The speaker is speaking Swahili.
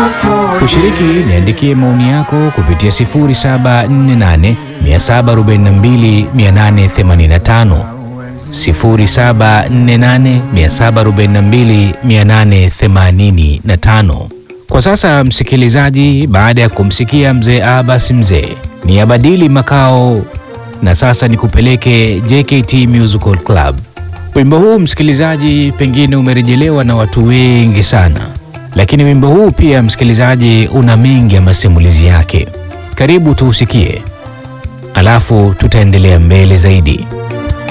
Kushiriki, niandikie maoni yako kupitia 0748 742 885, 0748 742 885. Kwa sasa msikilizaji, baada ya kumsikia mzee Abbas mzee, ni abadili makao na sasa nikupeleke JKT Musical Club. Wimbo huu msikilizaji, pengine umerejelewa na watu wengi sana, lakini wimbo huu pia msikilizaji, una mengi ya masimulizi yake. Karibu tuusikie, alafu tutaendelea mbele zaidi.